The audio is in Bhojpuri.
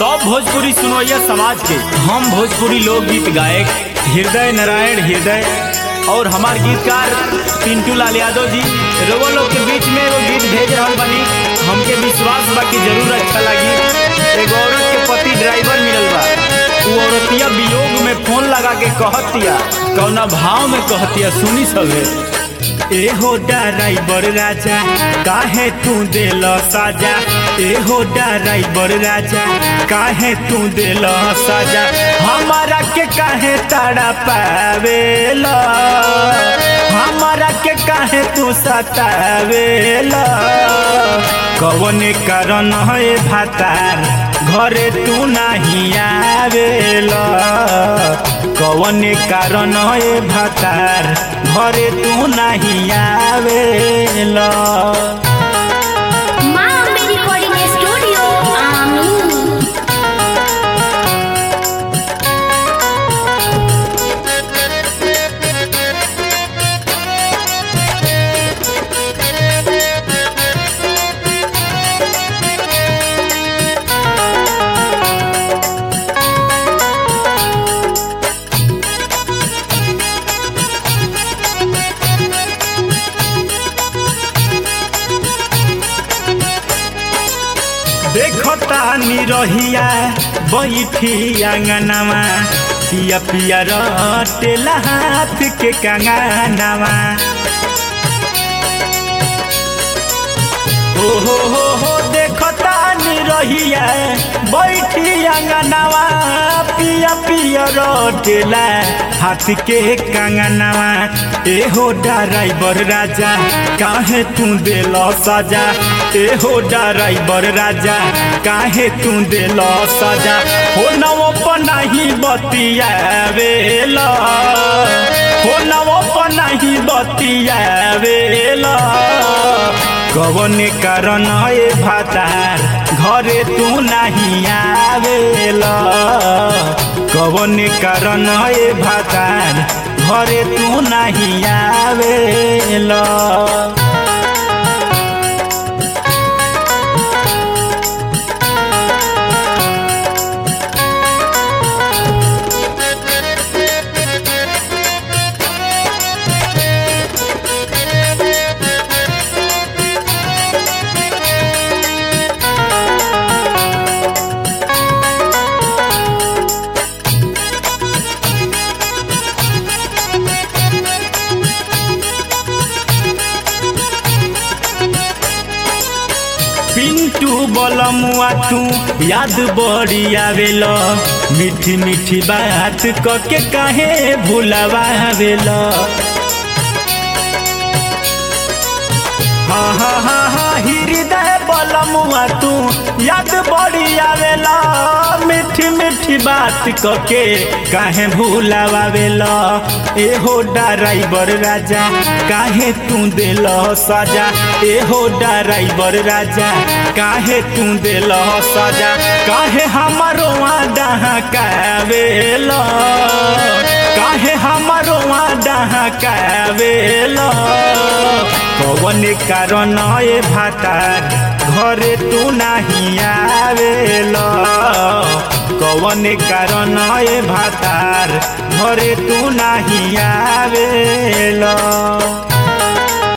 सब भोजपुरी सुनोइया समाज के हम भोजपुरी लोकगीत गायक हृदय नारायण हृदय और हमार गीतकार पिंटू लाल यादव जी रउआ लोग के बीच में एगो गीत भेज रहल बानी हमके विश्वास बा कि जरूर अच्छा लगी एगो औरत के पति ड्राइवर मिलल बा उ औरतिया वियोग में फोन लगा के कहतिया कौना भाव में कहतिया सुनी सभे एहो ड्राइवर राजा काहे तू देल साजा एहो ड्राइवर राजा काहे तू देल साजा हमारा के काहे ताड़ा पावेला हमारा के काहे तू सतावेला कौन कारण है भातार घरे तू नहीं आवेला कौन कारण है भातार घरे तू नहीं आवेला माँ अम्बे रिकॉर्डिंग स्टूडियो आमीन देखता निरहिया बैठी आंगनवा पिया पिया रटेला हाथ के कंगनवा ओ हो हो हो देखता निरहिया बैठी आंगनवा पिया पिया रटेला हाथ के कंगनवा एहो ड्राइवर राजा काहे तू देल सजा एहो ड्राइवर राजा काहे तू देल सजा हो नवो पनाही बतियावेला हो नवो पनाही बतियावेला कवन कारण ए भातार घरे तू नहीं आवेला कवन कारण ए भातार घरे तू नहीं आवेला पिंटू बलमुआ तू याद बड़ी आवेल मीठी मीठी बात क के काहे भुलावेला हाँ हाँ हाँ हाँ हृदय बलमुआ तू याद बड़ी आवेला मीठी मीठी बात क के काहे भुलावेला एहो ड्राइवर राजा काहे तू देल सजा एहो ड्राइवर राजा काहे तू देल सजा काहे हमारो डहा कावेला काहे हमारो डहा कावेला कौन कारण ए भातार घरे तू नहीं आवेला कौन कारण ए भातार घरे तू नहीं आवेला